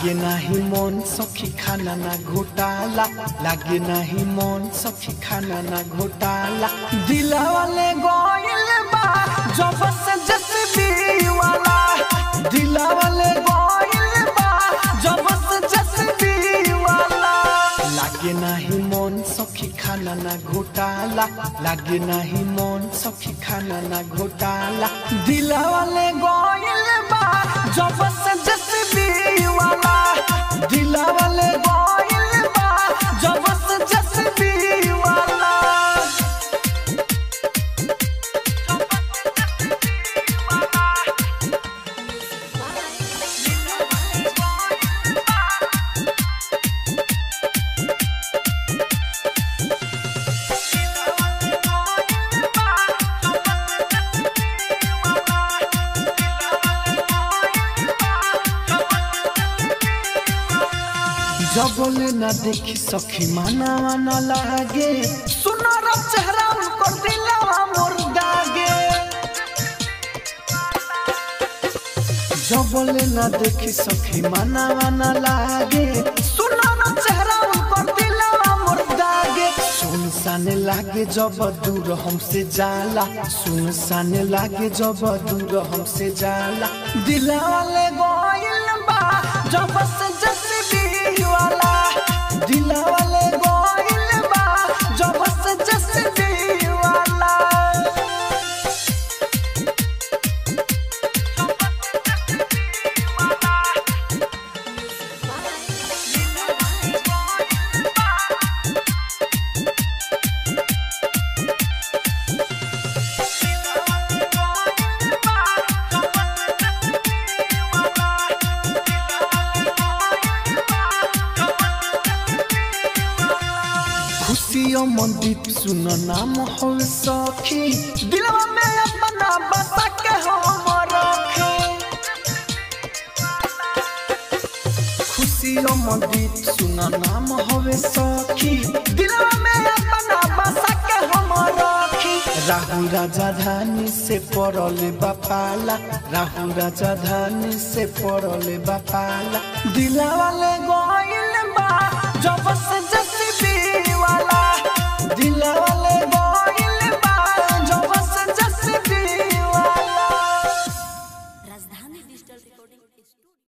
लागे नाही मन सखी खाना ना घोटाला लागे नाही मन सखी खाना ना घोटाला दिला वाले गोइल बा जब से जसबी वाला दिला वाले गोइल बा जब से जसबी वाला लागे नाही मन सखी खाना ना घोटाला लागे नाही मन सखी खाना ना घोटाला दिला वाले गोइल बा जब से जसबी वाला दिला वाले गोइल बा जब से जसबी वाला जबले ना देखी सखी माना माना लागे सुनर चेहरा उनकर दिलवा मोर दागे जबले ना देखी सखी माना माना लागे सुनर चेहरा उनकर दिलवा मोर दागे सुनसान लागे जब दूर हमसे जाला सुनसान लागे जब दूर हमसे जाला दिलवाले गोइल बा जब से जसबी वाला दिलवाले गोइल बा जब से जसबी वाला खुशियों मंदीप सुन नाम हो सखी दिलवा में अपना बसा के हम रखे खुशियों मंदीप सुन नाम होवे सखी दिलवा में अपना बसा के हम रखी राहुल राजा धानी से पड़ले बापाला राहुल राजा धानी से पड़ले बापाला दिलवाले गोइल बा जब से जसबी वाला दिलवाले गोइल बा जब से जसबी वाला राजधानी डिजिटल रिकॉर्डिंग स्टूडियो